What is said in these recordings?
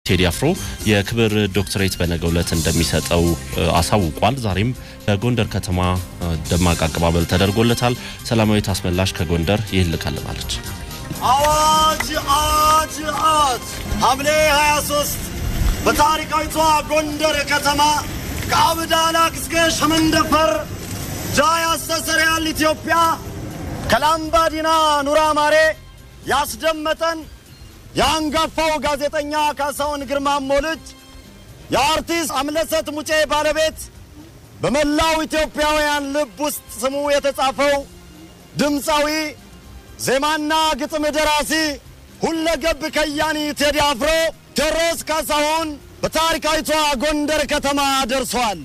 ቴዲ አፍሮ የክብር ዶክትሬት በነገው ዕለት እንደሚሰጠው አሳውቋል። ዛሬም በጎንደር ከተማ ደማቅ አቀባበል ተደርጎለታል። ሰላማዊት አስመላሽ ከጎንደር ይህን ልካልናለች። አዋጅ አዋጅ አዋጅ! ሐምሌ 23 በታሪካዊቷ ጎንደር ከተማ ከአብዳላክ እስከ ሸመንደፈር ጃይ አስተሰርያል ኢትዮጵያ ከላምባዲና ኑራ ማሬ ያስደመጠን የአንጋፋው ጋዜጠኛ ካሳሁን ግርማሞ ልጅ የአርቲስት አምለሰት ሙጬ ባለቤት በመላው ኢትዮጵያውያን ልብ ውስጥ ስሙ የተጻፈው ድምፃዊ ዜማና ግጥም ደራሲ ሁለገብ ከያኒ ቴዲ አፍሮ ቴዎድሮስ ካሳሁን በታሪካዊቷ ጎንደር ከተማ ደርሷል።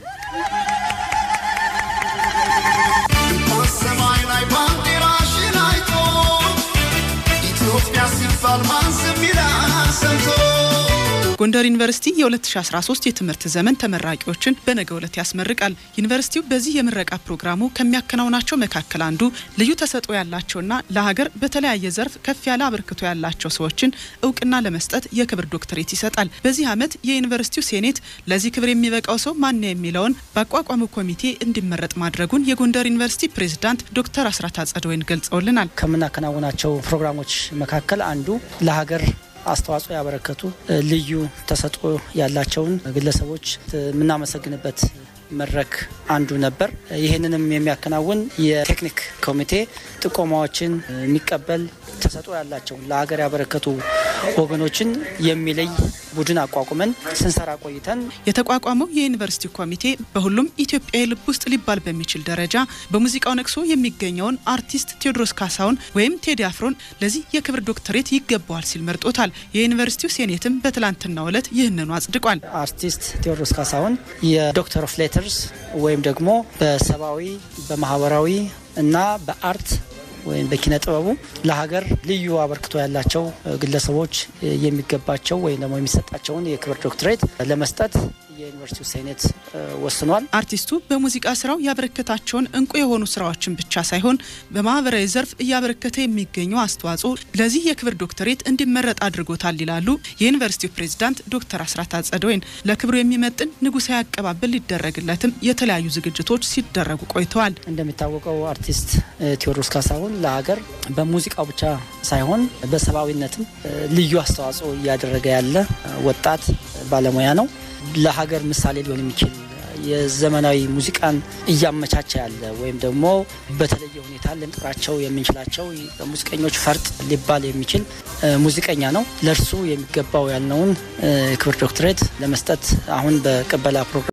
ሰማይ ላይ ባንዲራሽን አይቶ ኢትዮጵያ ሲባል ማን ዝም ይላል ሰምቶ ጎንደር ዩኒቨርሲቲ የ2013 የትምህርት ዘመን ተመራቂዎችን በነገው ዕለት ያስመርቃል። ዩኒቨርሲቲው በዚህ የምረቃ ፕሮግራሙ ከሚያከናውናቸው መካከል አንዱ ልዩ ተሰጥኦ ያላቸውና ለሀገር በተለያየ ዘርፍ ከፍ ያለ አበርክቶ ያላቸው ሰዎችን እውቅና ለመስጠት የክብር ዶክትሬት ይሰጣል። በዚህ ዓመት የዩኒቨርሲቲው ሴኔት ለዚህ ክብር የሚበቃው ሰው ማን የሚለውን በአቋቋሙ ኮሚቴ እንዲመረጥ ማድረጉን የጎንደር ዩኒቨርሲቲ ፕሬዝዳንት ዶክተር አስራት አጸደወይን ገልጸውልናል። ከምናከናውናቸው ፕሮግራሞች መካከል አንዱ ለሀገር አስተዋጽኦ ያበረከቱ ልዩ ተሰጥኦ ያላቸውን ግለሰቦች የምናመሰግንበት መድረክ አንዱ ነበር። ይህንንም የሚያከናውን የቴክኒክ ኮሚቴ ጥቆማዎችን የሚቀበል ተሰጥኦ ያላቸውን ለሀገር ያበረከቱ ወገኖችን የሚለይ ቡድን አቋቁመን ስንሰራ ቆይተን የተቋቋመው የዩኒቨርሲቲ ኮሚቴ በሁሉም ኢትዮጵያዊ ልብ ውስጥ ሊባል በሚችል ደረጃ በሙዚቃው ነቅሶ የሚገኘውን አርቲስት ቴዎድሮስ ካሳሁን ወይም ቴዲ አፍሮን ለዚህ የክብር ዶክተሬት ይገባዋል ሲል መርጦታል። የዩኒቨርሲቲው ሴኔትም በትላንትናው ዕለት ይህንኑ አጽድቋል። አርቲስት ቴዎድሮስ ካሳሁን የዶክተር ኦፍ ሌተርስ ወይም ደግሞ በሰብአዊ በማህበራዊ እና በአርት ወይም በኪነ ጥበቡ ለሀገር ልዩ አበርክቶ ያላቸው ግለሰቦች የሚገባቸው ወይም ደግሞ የሚሰጣቸውን የክብር ዶክትሬት ለመስጠት የዩኒቨርሲቲው ሴኔት ወስኗል። አርቲስቱ በሙዚቃ ስራው ያበረከታቸውን እንቁ የሆኑ ስራዎችን ብቻ ሳይሆን በማህበራዊ ዘርፍ እያበረከተ የሚገኘው አስተዋጽኦ ለዚህ የክብር ዶክተሬት እንዲመረጥ አድርጎታል ይላሉ የዩኒቨርሲቲው ፕሬዝዳንት ዶክተር አስራት አጸደወይን። ለክብሩ የሚመጥን ንጉሳዊ አቀባበል ሊደረግለትም የተለያዩ ዝግጅቶች ሲደረጉ ቆይተዋል። እንደሚታወቀው አርቲስት ቴዎድሮስ ካሳሁን ለሀገር በሙዚቃው ብቻ ሳይሆን በሰብአዊነትም ልዩ አስተዋጽኦ እያደረገ ያለ ወጣት ባለሙያ ነው። ለሀገር ምሳሌ ሊሆን የሚችል የዘመናዊ ሙዚቃን እያመቻቸ ያለ ወይም ደግሞ በተለየ ሁኔታ ልንጠራቸው የምንችላቸው ሙዚቀኞች ፈርጥ ሊባል የሚችል ሙዚቀኛ ነው። ለእርሱ የሚገባው ያልነውን ክብር ዶክትሬት ለመስጠት አሁን በቅበላ ፕሮግራም